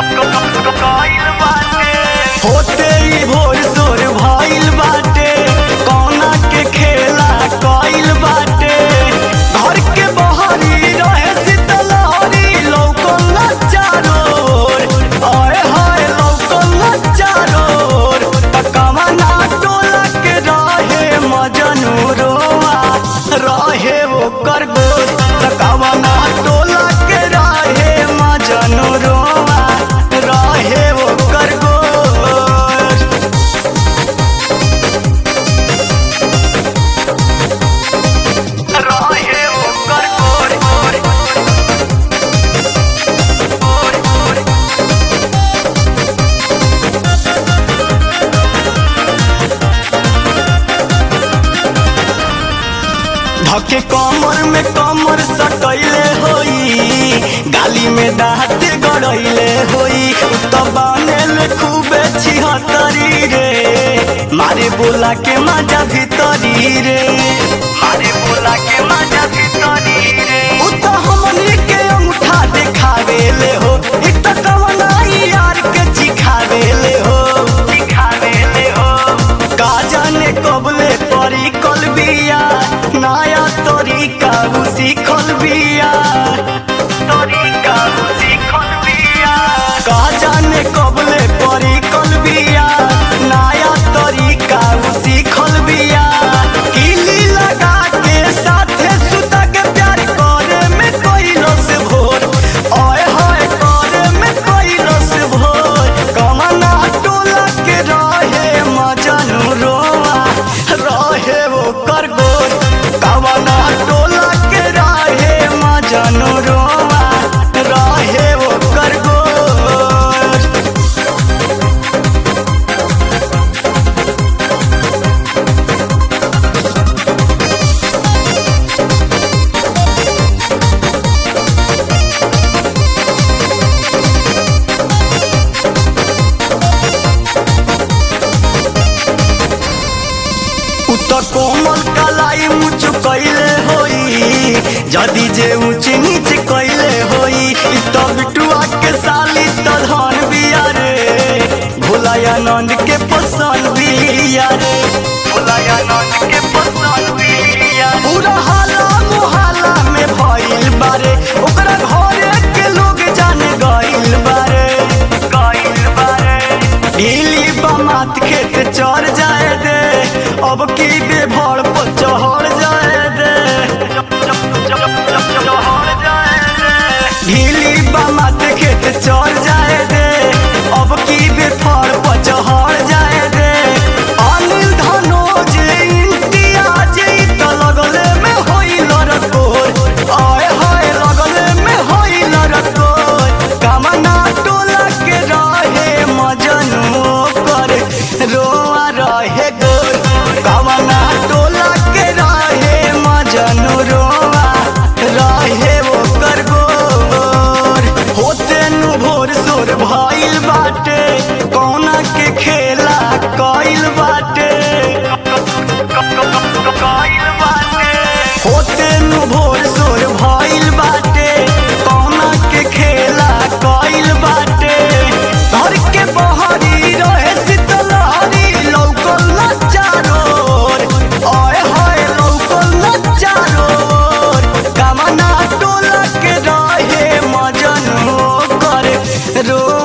होते ही भोर सोर भइल बाटे कौना के खेला कइल बाटे घर के बहरी रहे शीतलहरी लौकल चारोर आए हाय लौकल चारोर तकवा ना टोला के रहे मजनू रोआ रहे ओकर गोर तकवा ना टोला के रहे मजनू रोआ रहे ओकर गोर रहे ओकर गोर गोर गोर गोर धके कमर में कमर सटैले होई गाली में दाँत गड़ैले होई तो बनेल खूबे छिहतरी रे मारे बोला के मजा भीतरी रे मारे बोला के मजा भीतरी रे उ तो हमनी के अंगूठा देखावेले हो इ तो कवना यार के चिखावेले हो चिखावेले हो का जाने कबले परी कल बिया नया तरीका उ सीखल बिया तरीका उ सीखल बिया का जाने कबले परी कल बिया नया तरीका उ सीखल बिया किली लगा के साथे सुता के प्यार करे में कोइलो से भोर ओए होए करे में कोइलो से भोर कमना टोला के रहे मजनू रोआ रहे वो कर गोर कमना टोला के रहे मजनू रोआ रहे वो कर गोर उत कोमल कलाई मुच कैले होई जदी जे ऊंच नीच कैले होई इ त बिटुआ के साली त धन बिया रे भोलाया नंद के पसंद बिया रे भोलाया नंद के पसंद बिया पूरा हाला मोहल्ला में भइल बारे ओकरा घरे के लोग जाने गइल बारे गइल बारे ढीली बमात खेत चढ़ जाए दे अब की बेभर पर चढ़ जाए दे ढीली बमात खेत चढ़ जाए दे अब की बेफर पर चढ़ जाए दे अनिल धनोज इम्तियाज ई त लगले में होइल रकोर आय हाय लगले में होइल रकोर कामना टोला के रहे मजनू कर रोआ रहे गोर कामना टोला के रहे मजनू रोआ रहे ओकर गोर होते नु भोर सोर भइल बाटे कौना के खेला कइल बाटे कइल बाटे होते नु भोर सोर भइल बाटे कौना के खेला कइल बाटे घर के बहरी रहे शीतलहरी लौकल न चारोर आय हाय लौकल न चारोर कामना टोला के रहे मजनू करे रो